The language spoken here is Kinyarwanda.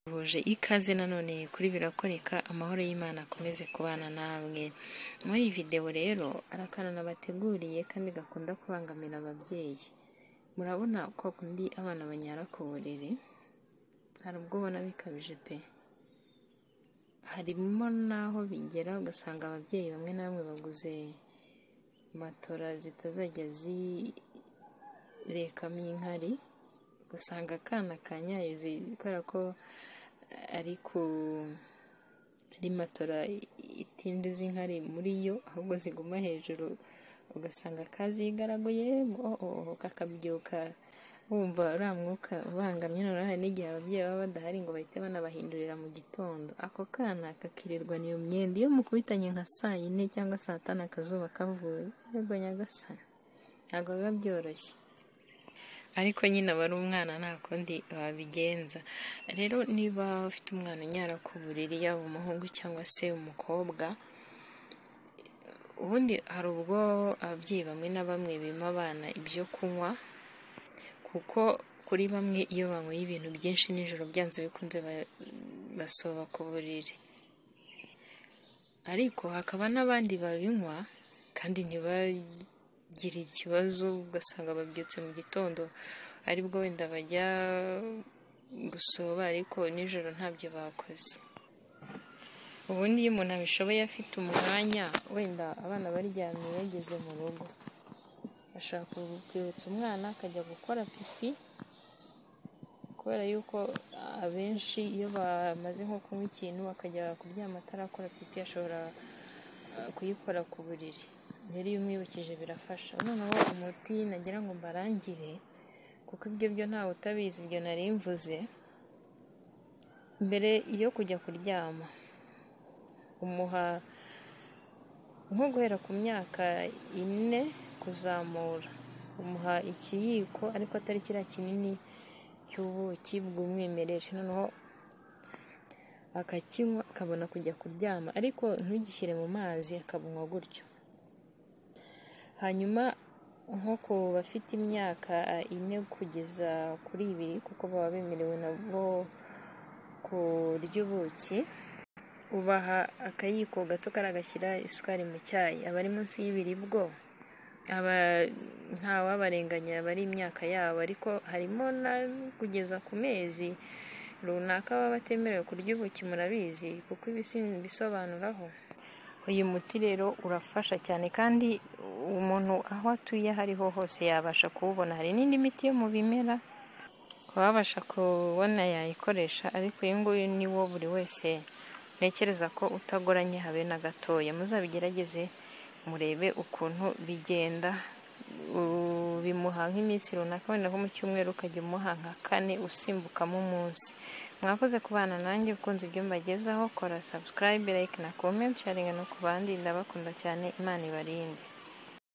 tubifurije ikaze nanone kuri birakoreka amahoro y'Imana akomeze kubana namwe muri iyi videwo rero arakana nabateguriye kandi gakunda kubangamira ababyeyi murabona kwa kundi abana banyara ku buriri hari ubwo ubona bikabije pe harimo n'aho bigera ugasanga ababyeyi bamwe na bamwe baguze matora zitazajya zirekamo inkari ugasanga akana kanyaye kubera ko ari ku ari matora itindiza inkari muri yo ahubwo ziguma hejuru ugasanga kazigaraguye kakabyuka wumva uriya mwuka ubangamye noneho hari n'igihe ababyeyi baba badahari ngo bahite banabahindurira mu gitondo ako kana kakirirwa niyo myenda iyo mukubitanye nka saa yine cyangwa saa tanu akazuba kavuye ntabwo nyagasana ntabwo biba byoroshye ariko nyine aba ari umwana nta kundi wabigenza rero niba ufite umwana unyara ku buriri yaba umuhungu cyangwa se umukobwa ubundi hari ubwo ababyeyi bamwe na bamwe bima abana ibyo kunywa kuko kuri bamwe iyo banyweye ibintu byinshi nijoro byanze bikunze basoba ku buriri ariko hakaba n'abandi babinywa kandi ntibagire ikibazo ugasanga babyutse mu gitondo aribwo wenda bajya gusoba ariko nijoro ntabyo bakoze ubundi iyo umuntu abishoboye afite umwanya wenda abana baryamye yageze mu rugo ashaka kwibutsa umwana akajya gukora pipi kubera yuko abenshi iyo bamaze nko kunywa ikintu akajya kuryama atarakora pipi ashobora kuyikora ku buriri rero iyo umwibukije birafasha noneho umuti nagira ngo mbarangire kuko ibyo byo ntawe utabizi ibyo nari mvuze mbere yo kujya kuryama umuha nko guhera ku myaka ine kuzamura umuha ikiyiko ariko atari kiriya kinini cy'ubuki bw'umwimerere noneho akakinywa akabona kujya kuryama ariko ntugishyire mu mazi akabunywa gutyo hanyuma nko ku bafite imyaka ine kugeza kuri ibiri kuko baba bemerewe nabo kurya ubuki ubaha akayiko gato karagashyira isukari mu cyayi abari munsi y'ibiri bwo ntawabarenganya bari imyaka yabo ariko harimo na kugeza ku mezi runaka baba batemerewe kurya ubuki murabizi kuko ibisobanuraho uyu muti rero urafasha cyane kandi umuntu aho atuye aho ariho hose yabasha kuwubona hari n'indi miti yo mu bimera wabasha kubona yayikoresha ariko uyu nguyu ni wo buri wese ntekereza ko utagoranye habe na gatoya muzabigerageze murebe ukuntu bigenda bimuha nk'iminsi runaka wenda nko mu cyumweru ukajya umuha nka kane usimbukamo umunsi mwakoze kubana nanjye ukunze ibyo mbagezaho kora subscribe like na comment sharinga no ku bandi ndabakunda cyane imana ibarinde